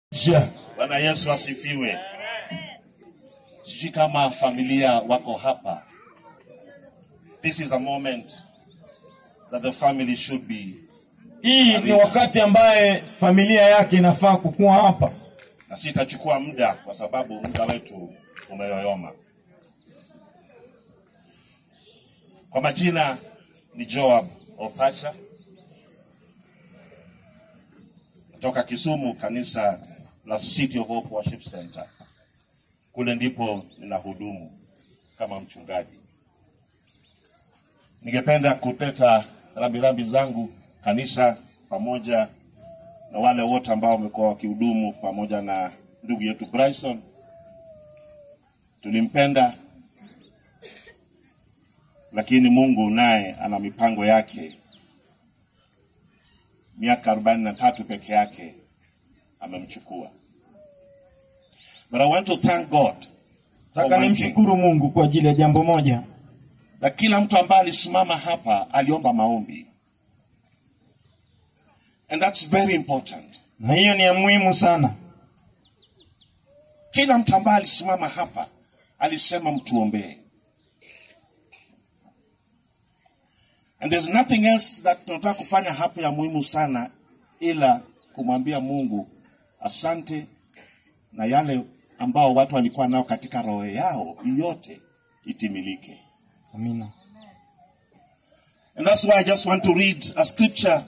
Ja. Bwana Yesu asifiwe. Sijui kama familia wako hapa. This is a moment that the family should be, Hii ni wakati ambaye familia yake inafaa kukuwa hapa. na sitachukua muda kwa sababu muda wetu umeyoyoma. Kwa majina ni Joab Othasha kutoka Kisumu, kanisa la City of Hope Worship Center. Kule ndipo ninahudumu kama mchungaji. Ningependa kuteta rambirambi zangu kanisa pamoja na wale wote ambao wamekuwa wakihudumu pamoja na ndugu yetu Bryson. Tulimpenda, lakini Mungu naye ana mipango yake. Miaka arobaini na tatu peke yake amemchukua. But I want to thank God for Nataka one thing. nimshukuru Mungu kwa ajili ya jambo moja, na kila mtu ambaye alisimama hapa aliomba maombi and that's very important na hiyo ni ya muhimu sana. kila mtu ambaye alisimama hapa alisema mtuombee and there's nothing else that tunataka kufanya hapa ya muhimu sana ila kumwambia mungu asante na yale ambao watu walikuwa nao katika roho yao yote itimilike Amina. and that's why i just want to read a scripture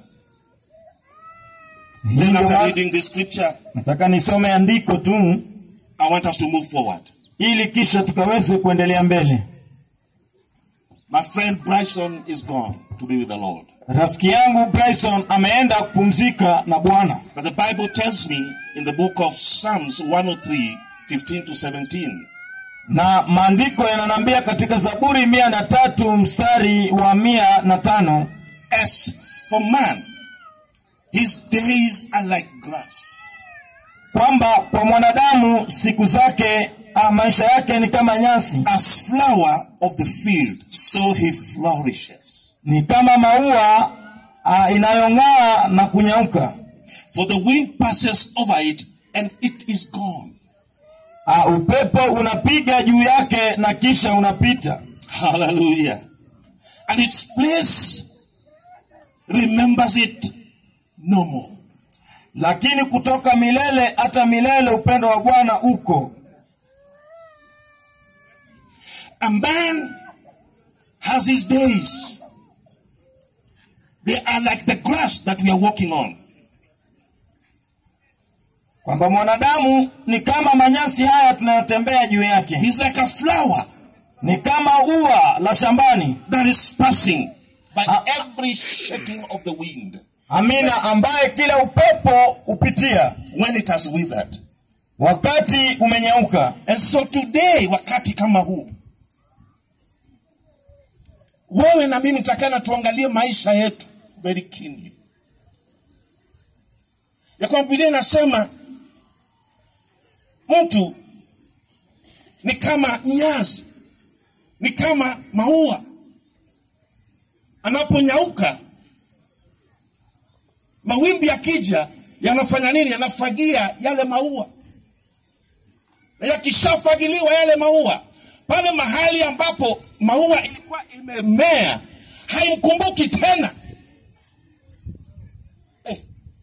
Hii Then ndio after maana- reading this scripture, Nataka nisome andiko tu I want us to move forward. ili kisha tukaweze kuendelea mbele. My friend Bryson is gone to be with the Lord. Rafiki yangu Bryson ameenda kupumzika na Bwana, But the Bible tells me in the book of Psalms 103, 15 to 17, na maandiko yananambia katika Zaburi mia na tatu mstari wa mia na tano As for man, his days are like grass. kwamba kwa mwanadamu siku zake ah, maisha yake ni kama nyasi, As flower of the field, so he flourishes. ni kama maua ah, inayong'aa na kunyauka. For the wind passes over it and it is gone. Ah, upepo unapiga juu yake na kisha unapita, Hallelujah. And its place remembers it no more. lakini kutoka milele hata milele upendo wa Bwana uko. A man has his days. They are like the grass that we are walking on. kwamba mwanadamu ni kama manyasi haya tunayotembea juu yake, He's like a flower ni kama ua la shambani. that is passing by Ah. every shaking of the wind Amina, ambaye kila upepo upitia when it has withered. wakati umenyauka. And so today, wakati kama huu, wewe na mimi takana tuangalie maisha yetu very keenly, ya kwamba Biblia inasema mtu ni kama nyasi, ni kama maua, anaponyauka mawimbi yakija, yanafanya nini? Yanafagia yale maua na yakishafagiliwa yale maua pale mahali ambapo maua ilikuwa imemea haimkumbuki tena eh.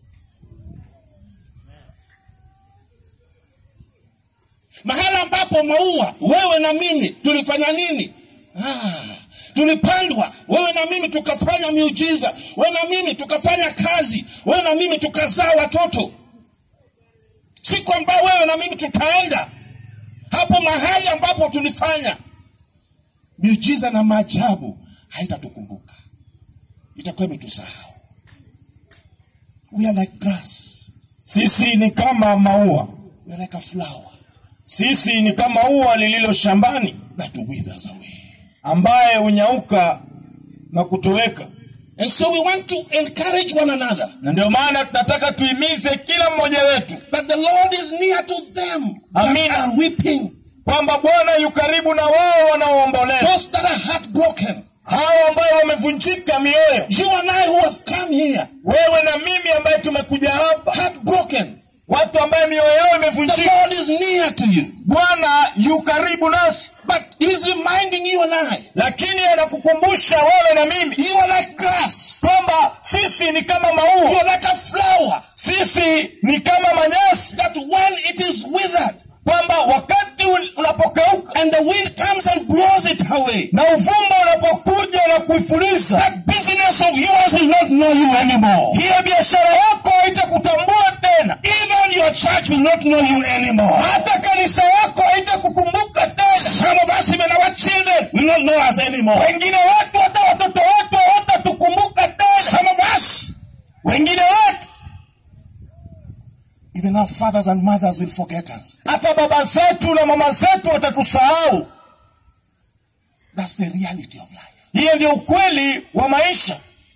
mahali ambapo maua wewe na mimi tulifanya nini ah, tulipandwa wewe na mimi tukafanya miujiza wewe na mimi tukafanya kazi wewe na mimi tukazaa watoto siku ambayo wewe na mimi tutaenda hapo mahali ambapo tulifanya miujiza na maajabu haitatukumbuka itakuwa imetusahau we are like grass Sisi ni kama maua, we are like a flower sisi ni kama ua lililo shambani, that withers away ambaye hunyauka na kutoweka. and so we want to encourage one another Na ndio maana tunataka tuimize kila mmoja wetu that the lord is near to them that Amina. are weeping kwamba Bwana yu karibu na wao wanaoomboleza, those that are heartbroken hao ambao wamevunjika mioyo, you and i who have come here wewe na mimi ambaye tumekuja hapa heartbroken watu ambaye mioyo yao The imevunjika Lord is near to you. bwana yu karibu nasi But He's reminding you and I, lakini anakukumbusha wewe na mimi you are like grass. kwamba sisi ni kama You maua are like a flower sisi ni kama manyasi that when it is withered kwamba wakati un- unapokauka and the wind comes and blows it away, na uvumba unapokuja na kuifuliza that business of yours will not know you anymore. hiyo biashara yako haitakutambua tena Even your church will not know you anymore. hata kanisa yako haitakukumbuka tena Some of us, even our children, will not know us anymore. wengine wetu hata watoto wetu hawatatukumbuka tena Some of us, wengine wetu even our fathers and mothers will forget us. hata baba zetu na mama zetu watatusahau That's the reality of life. hiyo ndio ukweli wa maisha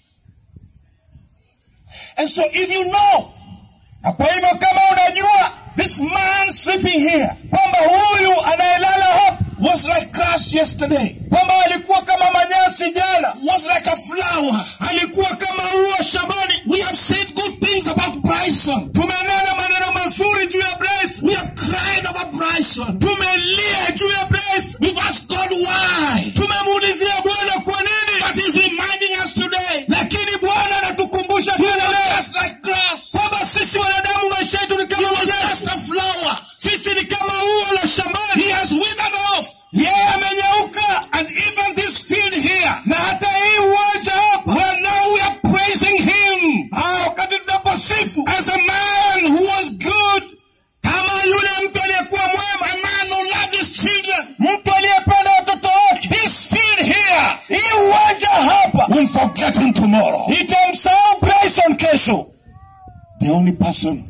And so, if you know na kwa hivyo kama unajua this man sleeping here kwamba huyu anayelala hapa was like grass yesterday, kwamba alikuwa kama manyasi jana was like a flower. alikuwa kama ua shambani We have said good things about Bryson. tumenena maneno mazuri juu ya Bryce We have cried over Bryson. tumelia juu ya Bryce We've asked God why. tumemuulizia bwana kwa nini But He's reminding us today. lakini bwana anatukumbusha We tena were leo just like grass. kwamba sisi wanadamu maisha yetu ni He kama was manyasi just a flower. sisi ni kama ua la shambani He has withered off. yeye amenyauka And even this field here, na hata hii uwanja hapa where now we are praising Him ah, wakati tunaposifu as a man who was good, kama yule mtu aliyekuwa a mwema man who loved his children. mtu aliyependa watoto wake This field here hii uwanja hapa will forget him tomorrow. itamsahau Bryson kesho The only person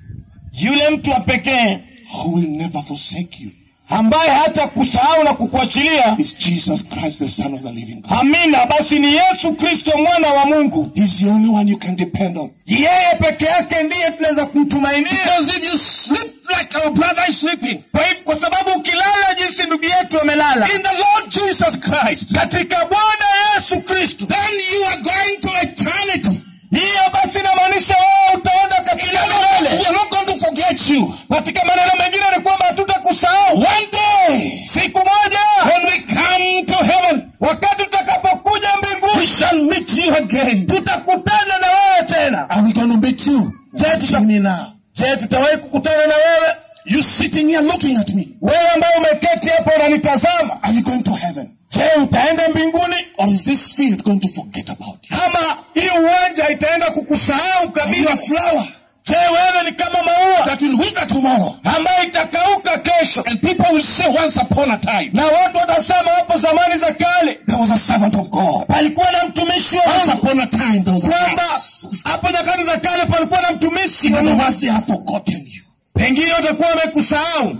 yule mtu wa pekee who will never forsake you ambaye hata kusahau na kukuachilia is Jesus Christ, the Son of the living God. amina basi ni yesu kristo mwana wa mungu He's the only one you can depend on. yeye peke yake ndiye tunaweza kumtumainia Because if you sleep like our brother is sleeping, kwa, hivyo- kwa sababu ukilala jinsi ndugu yetu amelala in the Lord Jesus Christ, katika bwana yesu kristo then you are going to eternity. hiyo basi inamaanisha wewe utaenda In katika other words, we milele are not going to forget you. katika maneno mengine ni kwamba hatutakusahau One day, siku moja when we come to heaven, wakati tutakapokuja we mbinguni shall meet you again. tutakutana na wewe tena Are we going to meet you? je tuta- me now. je tutawahi kukutana na wewe You sitting here looking at me. wewe ambaye umeketi hapo unanitazama Are you going to heaven? je utaenda mbinguni Or is this field going to forget about you? ama hii uwanja itaenda kukusahau Are you kabisa a flower je wewe ni kama maua that will wither tomorrow? ambayo itakauka kesho And people will say, once upon a time, na watu watasema hapo zamani za kale there was a servant of God. palikuwa na mtumishi wa Once Mungu upon a time, there was a kwamba grass. hapo nyakati za kale palikuwa na mtumishi In wa other Mungu. words, they have forgotten you. pengine watakuwa wamekusahau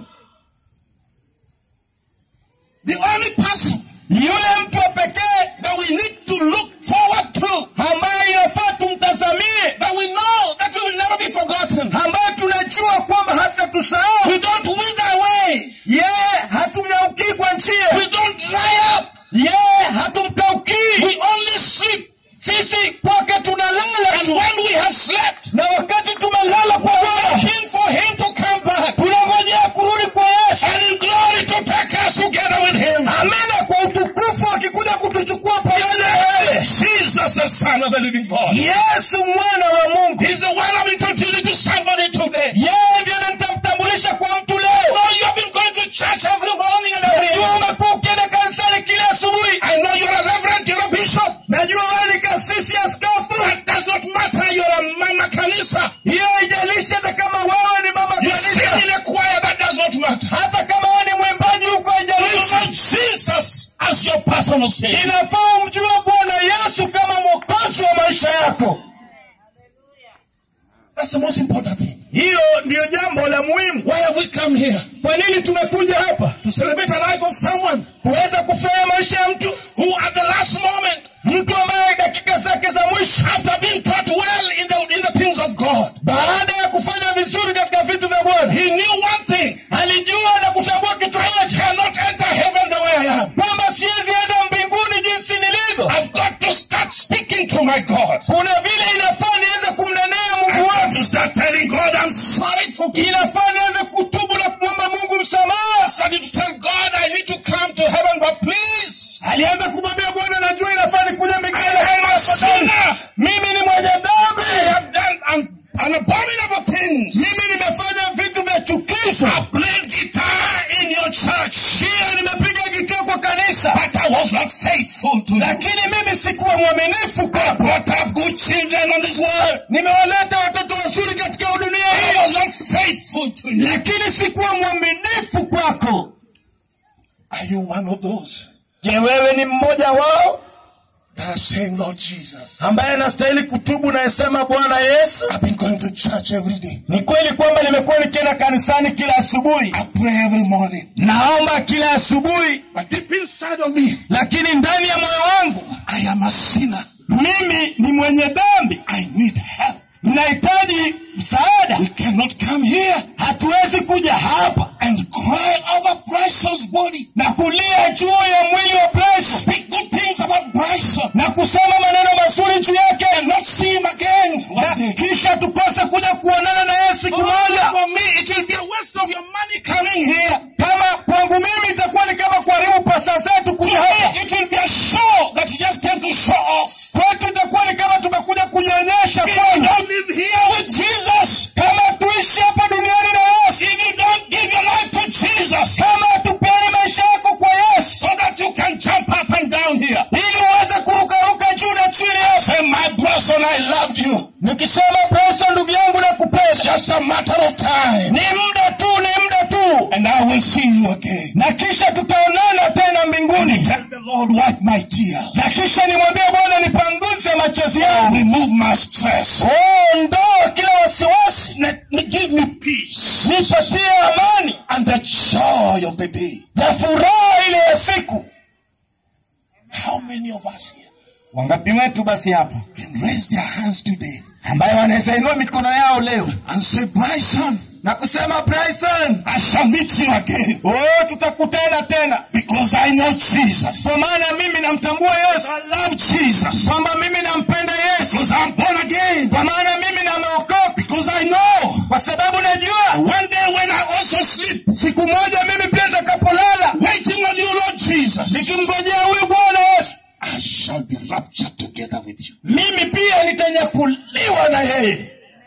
The only person yule mtu wa pekee that we need to look forward to, ambaye inafaa tumtazamie that we know that we will never be forgotten. ambaye tunajua kwamba hatatusahau We don't wither away. yeye hatumnyaukii kwa njia We don't dry up. yeye hatumkaukii We only sleep. sisi kwake tunalala And tu when we have slept, na wakati tumelala kwa Bwana waiting for him to come back tunangojea kurudi kwa Yesu and in glory to take us together with him. amina kwa utukufu akikuja kutuchukua pamoja na yeye Jesus, the Son of the living God. Yesu mwana wa Mungu He's the one I'm introducing to somebody today. yeye ndiye nitamtambulisha kwa mtu leo know you have been going to church every morning and every najua evening. umekuwa ukienda kanisani kila asubuhi I know you're a reverend, you're a bishop. najua wewe ni kasisi askofu That does not matter. You're a mama kanisa. hiyo haijalishi hata kama wewe ni mama You kanisa sing in a choir. That does not matter. hata kama wewe ni mwimbaji huko You know haijalishi Jesus as your personal savior. inafaa umjue bwana yesu kama mwokozi wa maisha yako That's the most important thing. hiyo ndiyo jambo la muhimu Why have we come here? kwa nini tumekuja hapa To celebrate the life of someone kuweza kufanya maisha ya mtu who at the last moment, mtu ambaye dakika zake za mwisho after being taught well in the, in the things of God, baada ya kufanya vizuri katika vitu vya bwana he knew one thing. alijua na kutambua kitu I moja cannot enter heaven the way I am. kwamba siwezi enda mbinguni jinsi nilivyo I've got to start speaking to my God. kuna vile inafaa niweze kumnenea I've mungu got wangu to start telling God I'm sorry for church, ndiyo nimepiga kikao kwa kanisa but I was not faithful to you. lakini mimi sikuwa mwaminifu I kwako brought up good children on this world. nimewaleta watoto wazuri katika dunia I hii was not faithful to you. lakini sikuwa mwaminifu kwako Are you one of those je wewe ni mmoja wao that are saying, Lord Jesus, ambaye anastahili kutubu nayesema bwana yesu I've been going to church every day. ni kweli kwamba nimekuwa nikienda kanisani kila asubuhi I pray every morning. naomba kila asubuhi But deep inside of me, lakini ndani ya moyo wangu I am a sinner. mimi ni mwenye dhambi I need help. ninahitaji msaada We cannot come here hatuwezi kuja hapa and cry over Bryson's body. na kulia juu ya mwili wa Bryson Speak good things about Bryson na kusema maneno mazuri juu yake and not see him again na one day. kisha tukose kuja kuonana na Yesu siku moja. For me, it will be a waste of your money coming here. Kama kwangu mimi itakuwa ni kama kuharibu pesa zetu To kuja me, hapa. it will be a show that you just came to show off. Kwetu itakuwa ni kama tumekuja kujionyesha If you kwenu. don't live here with Jesus, Kama tuishi hapa duniani na Yesu, if you don't give your life to Jesus, kama tupeane maisha yako kwa Yesu so that you can jump up and down here. ili uweze kurukaruka juu na chini hapa. Say, my brother, I loved you. Nikisema pesa, ndugu yangu, na kupesa Just a matter of time. ni muda tu, ni muda tu, And I will see you again. na kisha tutaonana tena mbinguni. Tell the Lord, wipe my tears. Na kisha nimwambie Bwana, nipanguze machozi yangu, Remove my stress. oh, ondoa kila wasiwasi, Let me give me peace nipatie amani and the joy of the day. na furaha ile ya siku. How many of us here Wangapi wetu basi hapa can raise their hands today ambayo wanaweza inua mikono yao leo and say, Bryson, na kusema Bryson, I shall meet you again oh, tutakutana tena, because I know Jesus. kwa maana mimi namtambua Yesu, I love Jesus kwamba mimi nampenda Yesu, because I'm born again. kwa maana mimi nameokoka, Because I know kwa sababu najua one day when I also sleep, siku moja mimi pia nitakapolala waiting on you, Lord Jesus, nikimngojea huyu Bwana Yesu, I shall be raptured together with you. mimi pia nitanyakuliwa na yeye.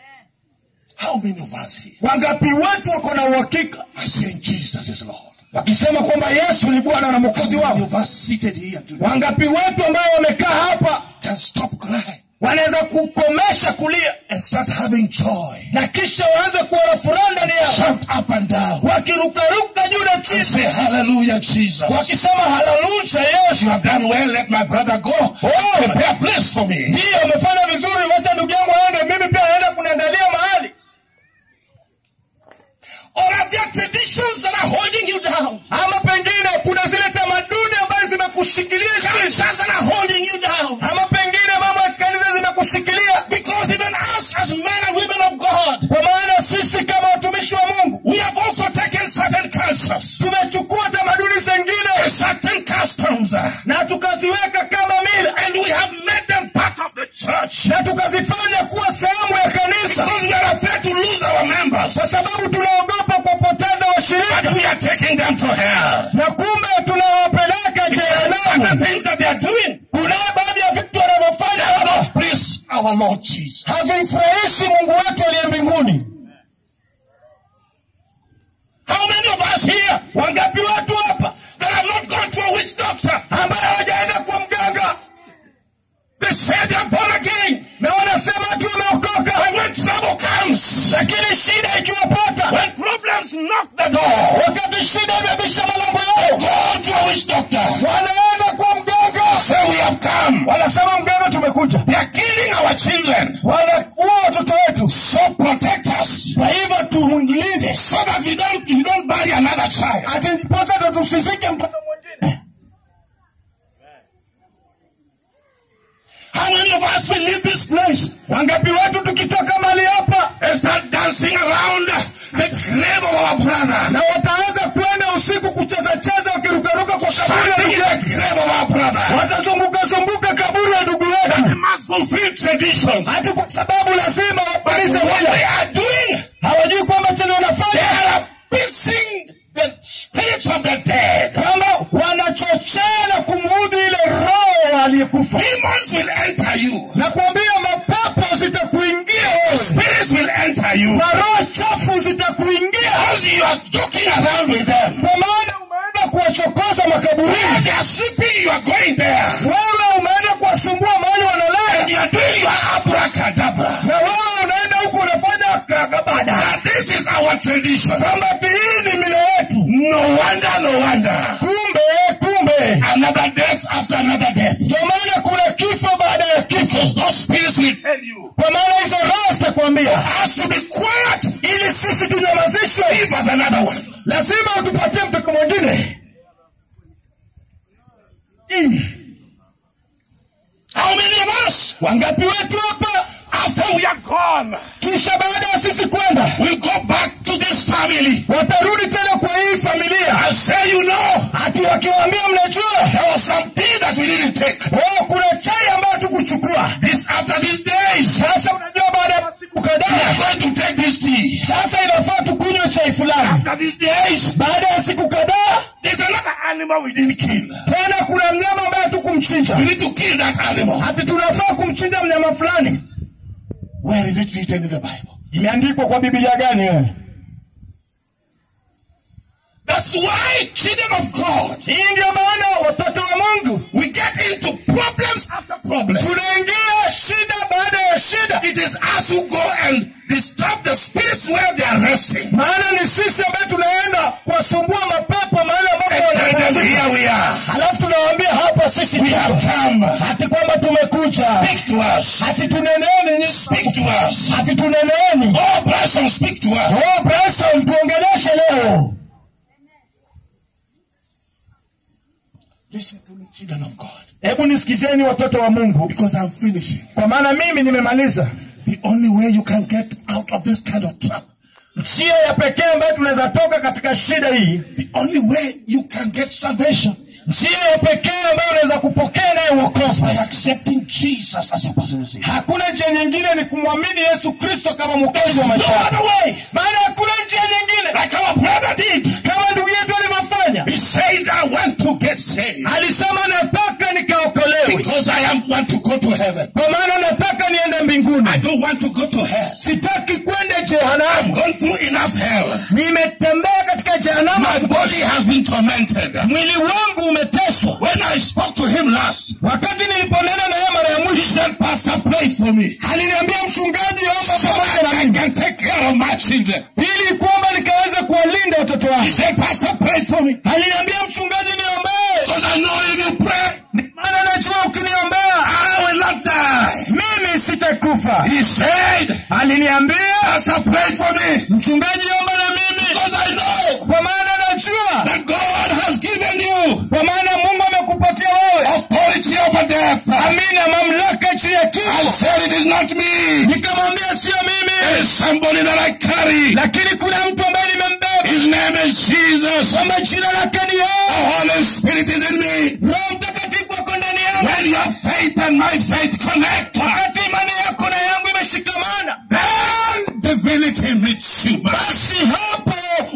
How many of us here Wangapi wetu wako na uhakika are saying Jesus is Lord? wakisema kwamba Yesu ni Bwana na Mwokozi How many wao? of us seated here today Wangapi wetu ambao wamekaa hapa can stop crying wanaweza kukomesha kulia and start having joy? na kisha waanze kuwa na furaha ndani yao, Jump up and down wakirukaruka juu na and chini, say, Hallelujah, Jesus. wakisema haleluya Yesu. You have done well. Let my brother go. Oh. Prepare a place for me. Ndiyo, umefanya vizuri, wacha ndugu yangu aende, mimi pia naenda kuniandalia mahali. Or are there traditions that are holding you down? Ama pengine kuna zile tamaduni ambazo zimekushikilia chini, Cultures that are holding you down. ama pengine mambo ya kanisa zimekushikilia, Because even us as men and women of God, kwa maana sisi kama watumishi wa Mungu we have also taken certain cultures tumechukua tamaduni zingine and certain customs uh, na tukaziweka kama mila and we have made them part of the church. na tukazifanya kuwa sehemu ya kanisa, Because we are afraid to lose our members. kwa sababu tunaogopa kupoteza But washirika, we are taking them to hell. na kumbe tunawapeleka Certain jehanamu. things that they are doing Kuna baadhi ya vitu wanavyofanya will hapa not please our Lord Jesus. havimfurahishi Mungu wetu aliye mbinguni. How many of us here Wangapi watu hapa that have not gone to a witch doctor? ambaye hawajaenda kwa mganga They say they are born again. na wanasema tu wameokoka, But when trouble comes, lakini shida ikiwapata, when problems knock the door, wakati shida imebisha malango yao, go to a witch doctor. wanaenda kwa mganga, Say we have come. wanasema mganga, tumekuja, They are killing our children. wanaua watoto wetu, So protect us. kwa hivyo tulinde, So that we don't you don't bury another child. ati ndiposa ndo tusizike mtoto mwingine. How many of us will leave this place Wangapi wetu tukitoka mali hapa and start dancing around the grave of our brother? na wataanza kwenda usiku kucheza cheza wakirukaruka kwa kaburi ya Standing ndugu in yetu, the grave of our brother. watazunguka zunguka kaburi ya ndugu yetu, They must fulfill traditions. hati kwa sababu lazima But wapalize what moja. they are doing, Hawajui kwamba chenye they wanafanya are appeasing the spirits of the dead. kwamba wanachochea na kumuudhi ile roho aliyekufa, Demons will enter you. na kuambia mapepo zitakuingia wewe, Spirits will enter you. na roho chafu zitakuingia, Because you are joking around with them. kwa maana umeenda makaburini Where they are sleeping, you are going there. wewe umeenda kuwasumbua mahali And wanalala you are doing your abracadabra. na wewe unaenda huko unafanya kakabada That this is our tradition. kwamba ati hii ni mila yetu No wonder, no wonder. kumbe kumbe Another death after another death. ndio maana kuna kifo baada ya kifo Because those spirits will tell you. kwa maana hizo roho zitakwambia Has to be quiet. ili sisi tunyamazishwe Give us another one. lazima utupatie mtoto mwingine Ih, How many of us, wangapi wetu hapa after we are gone, kisha baada ya sisi kwenda will go back to this family watarudi tena kwa hii familia and say, you know, hati wakiwaambia mnajua there was something that we didn't take. oh, kuna chai ambayo tukuchukua This after these days, sasa unajua baada ya masiku we are kadhaa going to take this tea. sasa inafaa tukunywe chai fulani After these days, baada ya siku kadhaa there's another animal we didn't kill. tena kuna mnyama ambaye tukumchinja We need to kill that animal. hati tunafaa kumchinja mnyama fulani Where is it written in the Bible? imeandikwa kwa bibilia gani wewe That's why, children of God, hii ndio maana watoto wa mungu we get into problems after problems. tunaingia shida baada ya shida It is us who go and disturb the spirits where they are resting. maana ni sisi ambaye tunaenda kuwasumbua mapepo mahali ambapo And tell them, wanapumzika. here we are. halafu tunawaambia hapa sisi We have tuko come. hati kwamba tumekuja Speak to us. hati tuneneeni nyinyi. Speak to us. hati tuneneeni Oh, Bryson, speak to us. oh Bryson tuongeleshe leo Listen to me, children of God. hebu nisikizeni watoto wa mungu Because I'm finishing. kwa maana mimi nimemaliza The only way you can get out of this kind of trap, njia ya pekee ambayo tunaweza toka katika shida hii the only way you can get salvation njia ya pekee ambayo unaweza kupokea naye uokovu by accepting Jesus as your personal Savior. hakuna njia nyingine ni kumwamini yesu kristo kama mwokozi wa No maisha yako. other way. maana hakuna njia nyingine Like our brother did. kama ndugu yetu alivyofanya He said, I want to get saved. alisema nataka nikaokolewe Because I am want to go to heaven. kwa maana nataka niende mbinguni I don't want to go to hell. sitaki kwenda I've jehanamu gone through enough hell. nimetembea katika jehanamu My body has been tormented. mwili wangu umeteswa When I spoke to him last, wakati niliponena na yeye mara ya he mwisho said, Pastor, pray for me. aliniambia mchungaji omba So pamoja that na I mimi can take care of my children. ili kwamba nikaweze kuwalinda watoto He wangu said, Pastor, pray for me. aliniambia mchungaji niombee Because I know if you pray, maana najua ukiniombea I will not die. mimi sitakufa He said, aliniambia Pastor, pray for me. mchungaji omba na mimi Because I know kwa maana najua that God has given you kwa maana mungu amekupatia wewe authority over death. amina mamlaka juu ya I kifo said, it is not me. nikamwambia sio It mimi is somebody that I carry. lakini kuna mtu ambaye nimembeba His name is Jesus. kwamba jina lake ni The yeye Holy Spirit is in me. roho mtakatifu ako ndani yangu When your faith and my faith connect, wakati imani yako na yangu imeshikamana then divinity meets human. basi hapo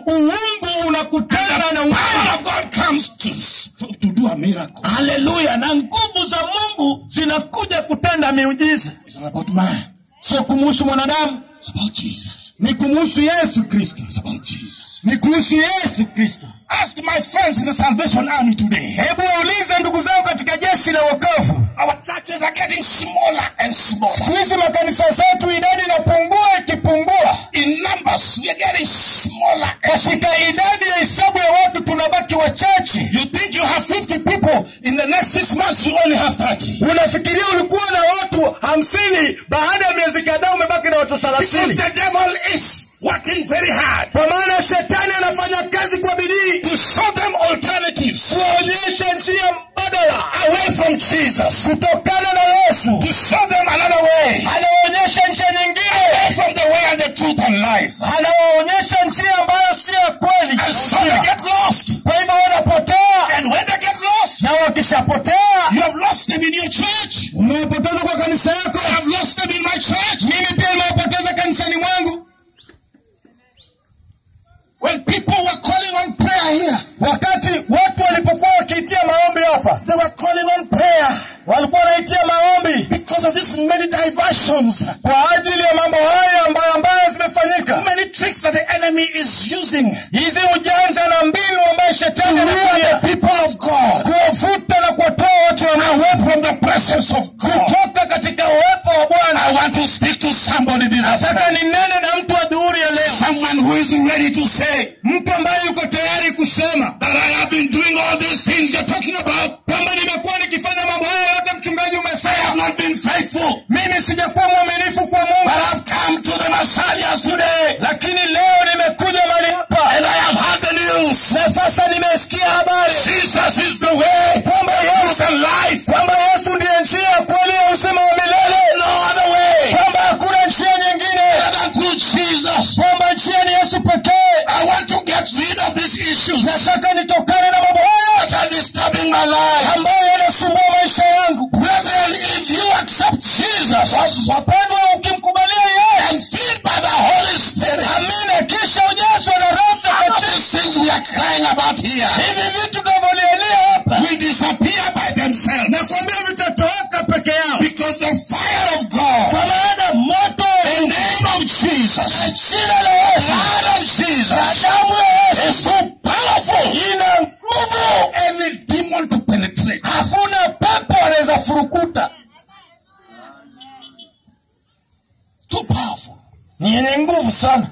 uungu unakutana na The uungu power of God comes to, to do a miracle. haleluya na nguvu za mungu zinakuja kutenda miujiza It's not about man. sio kumuhusu mwanadamu It's about Jesus. ni kumuhusu yesu kristo It's about Jesus. ni kuhusu yesu kristo Ask my friends in the Salvation Army today. hebu waulize ndugu zangu katika jeshi la wokovu Our churches are getting smaller and smaller. siku hizi makanisa zetu idadi inapungua ikipungua In numbers, we are getting smaller and katika idadi ya hesabu ya watu tunabaki wachache You think you have 50 people, in the next six months you only have 30. unafikiria ulikuwa na watu hamsini baada ya miezi kadhaa umebaki na watu Because thelathini the devil is working very hard kwa maana shetani anafanya kazi kwa bidii to show them alternatives kuonyesha njia mbadala away from Jesus, kutokana na yesu to show them another way anawaonyesha njia nyingine away from the way and the truth and life. anawaonyesha njia ambayo si ya kweli And so they get lost. kwa hivyo wanapotea And when they get lost, na wakishapotea you have lost them in your church. umewapoteza kwa kanisa yako I have lost them in my church. mimi pia nimewapoteza kanisani mwangu When people were calling on prayer here, wakati watu walipokuwa wakiitia maombi hapa they were calling on prayer walikuwa wanaitia maombi because of these many diversions, kwa ajili ya mambo haya ambayo ambayo zimefanyika many tricks that the enemy is using hizi ujanja na mbinu ambayo to shetani lure anatumia the people of God presence of God. kutoka katika uwepo wa I bwana want to speak to somebody this nataka afternoon. ninene na mtu wa dhuhuri ya leo Someone who is ready to say mtu ambaye yuko tayari kusema that I have been doing all these things you're talking about. kwamba nimekuwa nikifanya mambo haya yote mchungaji I umesema have not been faithful. mimi sijakuwa mwaminifu kwa But mungu I've come to the Messiah today. lakini leo nimekuja mahali hapa And I have heard the news. na sasa nimesikia habari Jesus is the way, kwamba yesu the life. kwamba yesu ndiye njia kweli ya uzima wa milele No other way kwamba hakuna njia nyingine other than through Jesus. kwamba njia ni yesu pekee I want to get rid of these issues nataka nitokane na mambo haya that are disturbing my life. ambayo yanasumbua maisha yangu Brethren, if you accept Jesus wapendwa ukimkubalia yeye and filled by the Holy Spirit, amina kisha ujazwa na roho some of Mtakatifu. these things we are crying about here hivi vitu tunavyolialia hapa will disappear by themselves. nakwambia vitatoweka peke yao Because the fire of God, kwa maana moto the name of Jesus, jina la yesu blood of Jesus, na damu ya yesu is so powerful. ina nguvu Any demon to penetrate. hakuna pepo anaweza furukuta Too powerful. ni yenye nguvu sana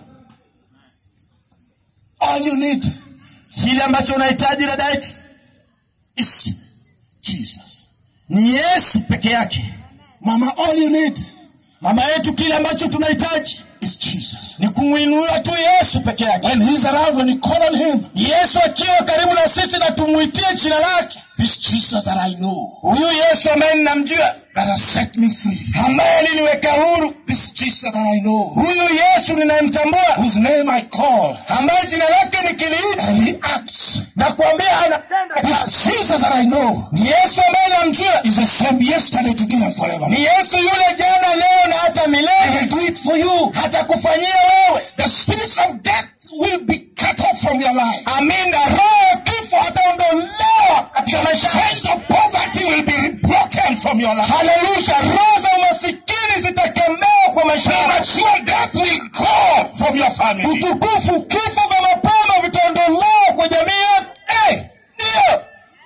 All you need kile ambacho unahitaji dada yetu is Jesus. ni yesu peke yake Mama, all you need mama yetu kile ambacho tunahitaji is Jesus. ni kumwinua tu yesu peke yake When he's around, when you call on him, yesu akiwa karibu na sisi na tumwitie jina lake this Jesus that I know, huyu yesu ambaye ninamjua that has set me free, ambaye aliniweka huru this Jesus that I know, huyu yesu ninayemtambua whose name I call, ambaye jina lake nikiliita and he acts. na kuambia anatenda kazi This Jesus that I know ni yesu ambaye namjua is the same yesterday, today, and forever. ni yesu yule jana leo na hata He milele will do it for you. hatakufanyia wewe The spirits of death will be cut off from your life. amina roho ya kifo hataondolewa katika maisha yako. Chains of poverty will be broken from your life. haleluya roho za umasikini zitakemewa kwa maisha yako Premature death will go from your family. utukufu kifo vya mapema vitaondolewa kwa jamii yako Eh, ndiyo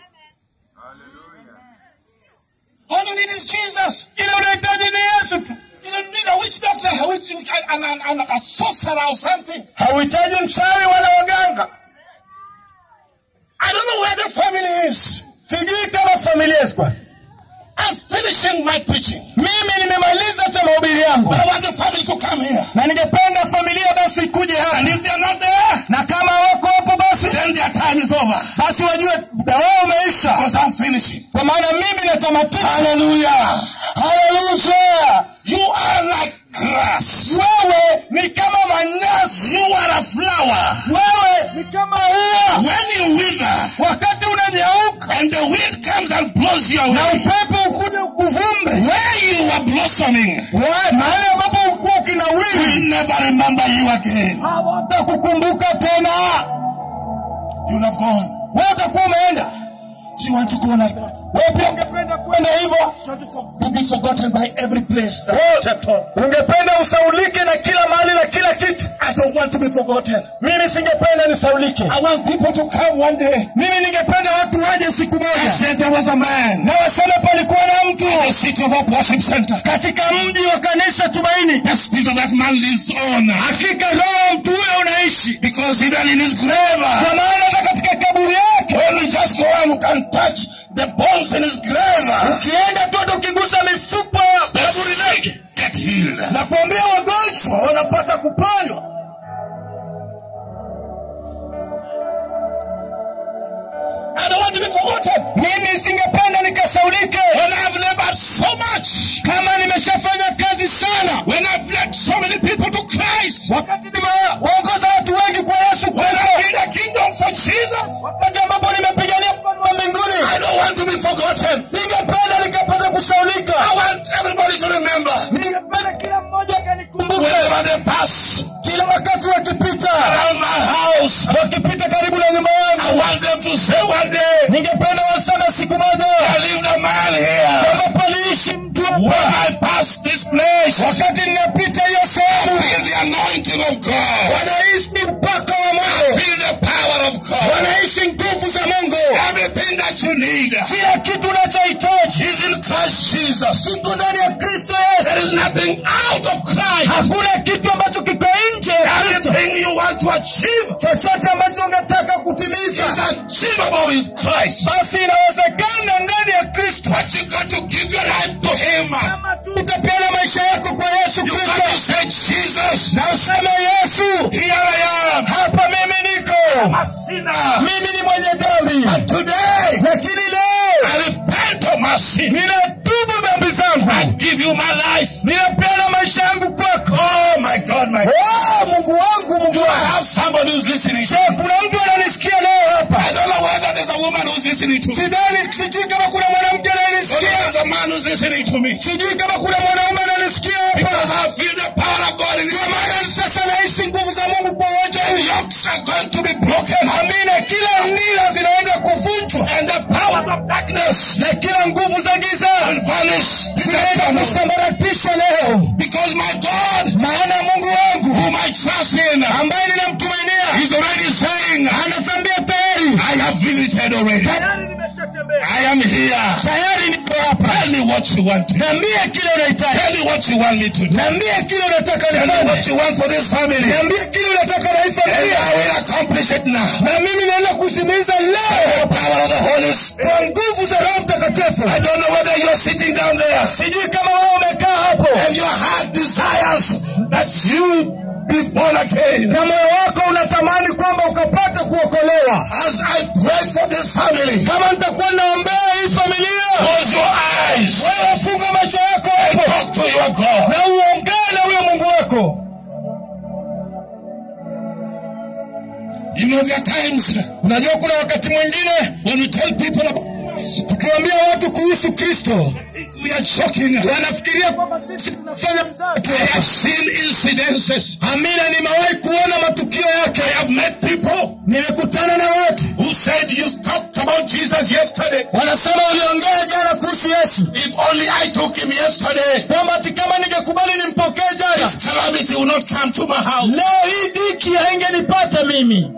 All you need is Jesus. ile unahitaji ni yesu tu You don't need a witch doctor, a witch, and, and, and a sorcerer or something. hauhitaji mchawi wala waganga I don't know where the family is. sijui kama familia sikwa I'm finishing my preaching. mimi nimemaliza hata mahubiri yangu But I want the family to come here. na ningependa familia basi ikuje And hapa if they're not there, na kama wako hapo basi then their time is over. basi wajue muda wao umeisha Because I'm finishing. kwa maana mimi natamatisha Hallelujah. haleluya You are like grass. wewe ni kama manyasi You are a flower. wewe ni kama ua When you wither wakati unanyauka and the wind comes and blows you na away, upepo ukuja ukuvumbe where you were blossoming, Wewe, mahali ambapo ukuwa we ukinawiri never remember you again. hawatakukumbuka tena You'll have gone. wewe utakuwa umeenda Do you want to go like that? wewe pia ungependa kwenda hivyo To be forgotten by every place. that Wewe you stepped on. ungependa usaulike na kila mahali na kila kitu I don't want to be forgotten. mimi singependa nisaulike I want people to come one day mimi ningependa watu waje siku and moja say there was a man na waseme palikuwa na mtu in the city of Hope Worship Center. katika mji wa kanisa tumaini The spirit of that man lives on. hakika roho wa mtu huyo unaishi Because even in his grave, kwa maana hata katika kaburi yake when we just go and, and touch the bones in his grave, ukienda tu hata ukigusa mifupa ya kaburi lake get healed. na kuambia wagonjwa wanapata kuponywa I don't want to be forgotten. mimi singependa nikasaulike When I've labored so much, kama nimeshafanya kazi sana when I've led so many people to Christ, wakati nimewaongoza watu wengi kwa yesu when kristo I've been a kingdom for Jesus, wakati ambapo nimepigania ufalme wa mbinguni I don't want to be forgotten. ningependa nikapata kusaulika I want everybody to remember. ningependa kila mmoja akanikumbuke Wherever they pass kila wakati wakipita around my house, wakipita karibu na nyumba I yangu want them to say one day, ningependa waseme siku moja I lived a man here. kwamba paliishi mtu When hapa I pass this place, wakati ninapita hiyo sehemu feel the anointing of God. wanaishi mpaka wa mungu Feel the power of God. wanaishi nguvu za mungu Everything that you need kila kitu unachohitaji is in Christ Jesus. kiko ndani ya kristo There yesu is nothing out of Christ. hakuna kitu ambacho kiko nje ya kristo Everything you want to achieve chochote ambacho unataka kutimiza is achievable in Christ. basi inawezekana ndani ya kristo But you got to give your life to Him. kama tu utapeana maisha yako kwa yesu You got to kristo say, Jesus, na useme yesu here I am. hapa mimi niko A sinner. mimi ni mwenye dhambi But today, lakini leo I repent of my sin. ninatubu dhambi I zangu give you my life. ninapeana maisha yangu kwako Oh my God, my God. Oh, mungu wangu mungu Do I wangu have somebody who's listening? Je, kuna mtu ananisikia leo hapa I don't know whether there's a woman who's listening to me. sidhani sijui kama kuna mwanamke Whether anayenisikia there's a man who's listening to me. sijui kama kuna mwanaume ananisikia Because hapa I feel the power of God in Kwa your maana mind. sasa nahisi nguvu za mungu kwa uwanja And huu yokes are going to be broken. amina kila nira zinaenda kuvunjwa And the powers of darkness na kila nguvu za giza will vanish. zinaenda kusambaratisha leo Because my God, maana mungu wangu whom I trust in, ambaye ninamtumainia He's already saying, anasambia tayari I have visited already. tayari nimeshatembea I am here. tayari niko hapa Tell me what you want. niambie kile unahitaji Tell me what you want me to do. niambie kile unataka Tell me what nifanye you want for this family. niambie kile unataka na hii And familia I will accomplish it now. na mimi naenda kutimiza leo The power of the Holy Spirit. kwa nguvu za roho mtakatifu I don't know whether you're sitting down there sijui kama wewe umekaa hapo and your heart desires that you be born again. na moyo wako unatamani kwamba ukapata kuokolewa As I pray for this family, kama nitakuwa naombea hii familia close your eyes wewe funga macho yako and hapo talk to your God. na uongee na huyo mungu wako You know, there are times unajua kuna wakati mwingine when we tell people about Christ, tukiwaambia watu kuhusu kristo we are joking. wanafikiria kwamba sisi tunafanya I have seen incidences. amina nimewahi kuona matukio yake I have met people nimekutana na watu who said you talked about Jesus yesterday. wanasema uliongea jana kuhusu yesu If only I took him yesterday, kwamba ati kama ningekubali nimpokee jana this calamity will not come to my house. leo hii diki haingenipata mimi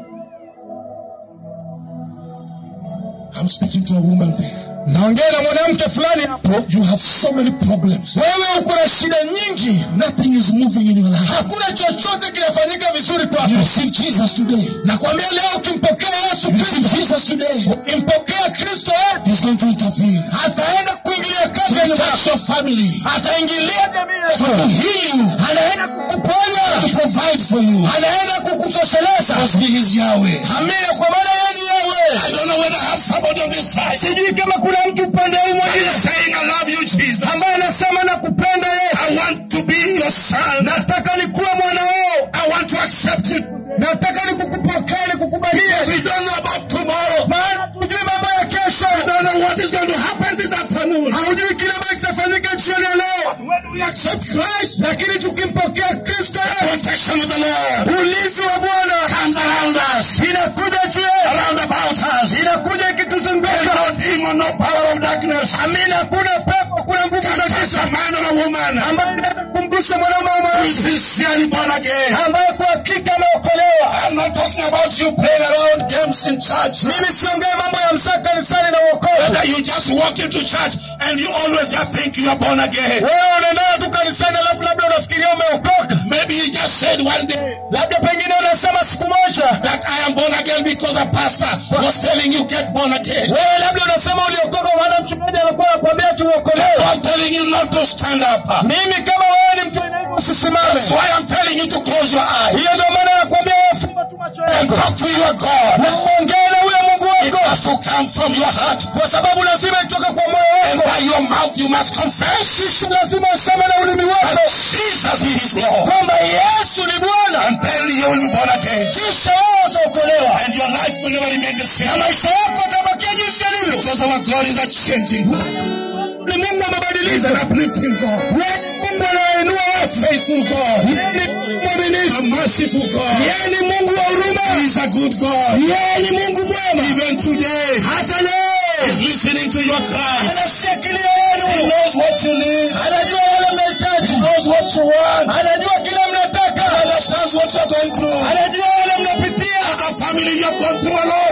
I'm speaking to a woman there. naongea na mwanamke fulani hapo You have so many problems. wewe uko na shida nyingi Nothing is moving in your life. hakuna chochote kinafanyika vizuri You kwako receive Jesus today. nakwambia leo ukimpokea yesu You receive kristo Jesus today. ukimpokea kristo yesu He's going to intervene. ataenda kuingilia kati ya To nyumba touch yako your family. ataingilia jamii To yako heal you. anaenda kukuponya To provide for you. anaenda kukutosheleza Because he is Yahweh. amina kwa maana yeye ni I yewe don't know whether I have somebody on this side. sijui kama kuna mtu upande huu Are you mwingine saying I love you, Jesus? ambaye anasema na kupenda yesu I want to be your son. nataka nikuwe mwanao I want to accept it. nataka nikukupokea nikukubalia We don't know about tomorrow. maana tujui mambo ya kesho I don't know what is going to happen this afternoon. haujui kile ambacho kitafanyika jioni ya leo When we accept Christ, lakini tukimpokea kristo the yesu protection of the Lord ulinzi wa bwana comes around us, inakuja juu yetu around about us. inakuja There's ikituzunguka no demon, no power of darkness. amina hakuna pepo kuna nguvu za Can touch giza a man or a woman ambaye inaweza kumgusa mwanaume au who mwanamke is sincerely born again. ambaye kwa hakika ameokolewa I'm not talking about you playing around games in church. mimi siongee mambo ya msaa kanisani na uokovu Whether you just walk into church and you always just think you are born again. wewe unaendana tu kanisani alafu labda unafikiria umeokoka Maybe you just said one day labda pengine unasema siku moja that I am born again because a pastor was telling you get born again. wewe labda unasema uliokoka maana mchungaji alikuwa anakuambia tu So uokolewe I'm telling you not to stand up. mimi kama wewe ni mtu aina hivyo usisimame That's why I'm telling you to close your eyes hiyo ndio maana nakwambia wewe funga tu macho and yako talk to your God. na uongee na huyo mungu It wako has to come from your heart. kwa sababu lazima itoke kwa moyo And wako by your mouth you must confess kisha lazima useme na ulimi that wako Jesus is Lord. kwamba yesu ni bwana And then you will be born again. kisha wewe utaokolewa And your life will never remain the na same. maisha yako atabakia jinsi yalivyo Because our God is a changing God. ni mungu He's amebadilika an uplifting God. Yeye ni mungu anainua A watu faithful God. Yeye ni mungu mwaminifu A merciful God. yeye ni mungu wa huruma He is a good God. yeye ni mungu mwema Even today, hata leo He's listening to your cries. anasikia kilio He yenu knows what you need. anajua yale mnahitaji He knows what you want. anajua kile mnataka He understands what you're going through. anajua yale mnapitia As a family, you have gone through a lot.